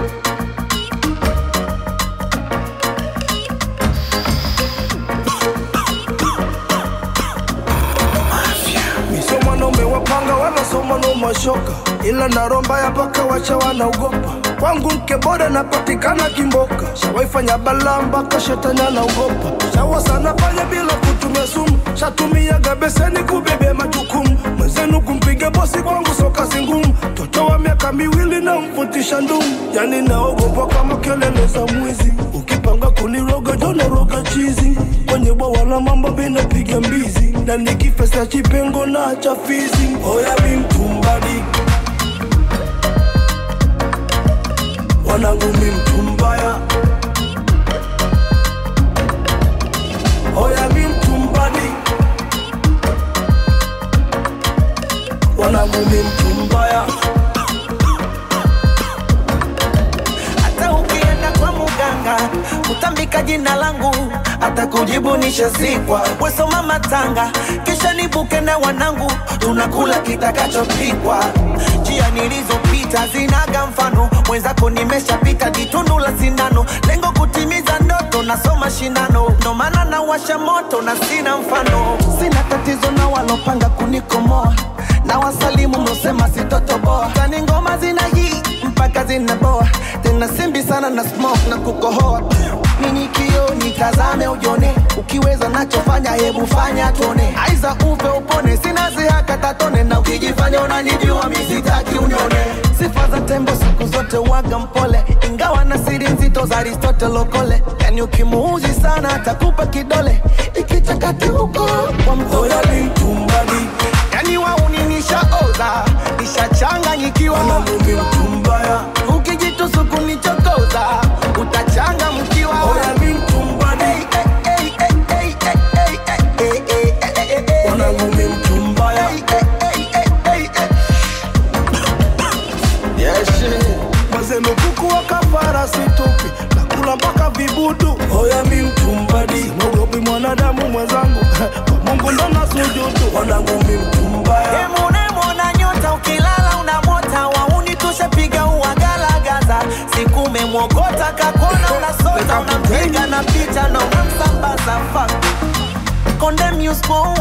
Sio mwanaume wapanga wala sio mwanaume wa shoka, ila naromba ya paka wacha wanaogopa. Kwangu mke bora napatikana Kimboka, shawaifanya balaa mpaka shetani anaogopa. Shawa sana fanya bila kutumia sumu, shatumiaga beseni kubebea majukumu. Mwenzenu kumpiga bosi kwangu sio kazi ngumu, mtoto wa miaka miwili na mvutisha ndumu, yani naogopa kama kelele za mwizi. Ukipanga kuniroga jona roga chizi, kwenye bwawa la mambo binapiga mbizi, na nikifesa chipengo na chafizi. Oya mi mtumbadi, wanangu mi mtumbaya. Oya mi mtumbadi, wanangu mi mtumbaya. hata ukienda kwa muganga utambika jina langu hata kujibu nishazikwa wesoma matanga kisha nibuke na wanangu tunakula kitakachopikwa njia nilizopita zinaga mfano mwenzako nimeshapita jitundu la sindano lengo kutimiza ndoto nasoma shindano ndo maana nawasha moto na sina mfano sina tatizo na walopanga kunikomoa na wasalimu mlosema sitotoboa tani ngoma zina hii mpaka zinaboa tena simbi sana na smoke na kukohoa nini kio nitazame ujone ukiweza nachofanya hebu fanya tuone aiza upe upone sina zihaka tatone na ukijifanya unanijua misitaki unione sifa za tembo siku zote waga mpole ingawa na siri nzito za aristotle okole yani ukimuuzi sana atakupa kidole ikichakati huko kwa mtoto Oya mi mtumbadi, yani wauni nishaoza nishachanganyikiwa wanangu mi mtumbaya. ukijitusuku nichokoza utachanga mkiwa Oya mi mtumbadi, wanangu mi mtumbaya. Mazenu kuku wa kafara situpi nakula mpaka vibudu. Oya mi mtumbadi, mogopi mwanadamu mwenzangu kwa Mungu ndo nasujudu. Wanangu mi mtumbaya, Emunemona nyota ukilala unamota wauni tushapiga uwagalagaza siku umemwogota kakona unasota unampiga na picha na unamsambaza fuck Condemn you spoon